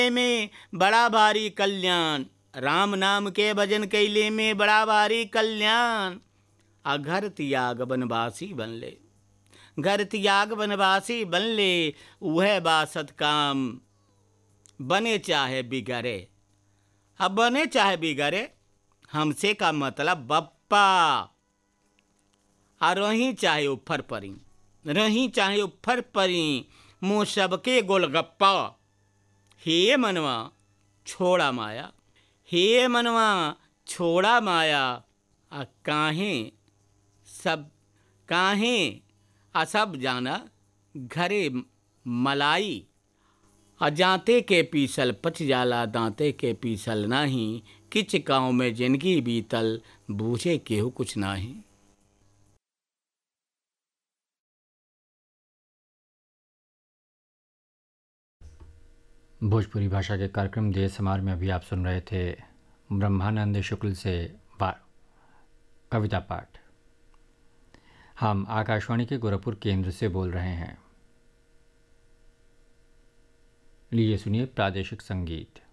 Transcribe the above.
में बड़ा भारी कल्याण राम नाम के भजन कैले में बड़ा भारी कल्याण आ घर त्याग बनवासी बनले घर त्याग बनवासी बनले वह बासत काम बने चाहे बिगड़े अब बने चाहे बिगड़े हमसे का मतलब बप्पा आ रही चाहे उफर परी रही चाहे उफर परी मुँह सबके गोलगप्पा हे मनवा छोड़ा माया हे मनवा छोड़ा माया आ काहे सब काहे आ सब जाना घरे मलाई आ जाते के पीसल पच जाला दांते के पीसल नाही किच गाँव में जिंदगी बीतल बूझे केहू कुछ नाही भोजपुरी भाषा के कार्यक्रम देश समार में अभी आप सुन रहे थे ब्रह्मानंद शुक्ल से वा कविता पाठ हम आकाशवाणी के गोरखपुर केंद्र से बोल रहे हैं लीजिए सुनिए प्रादेशिक संगीत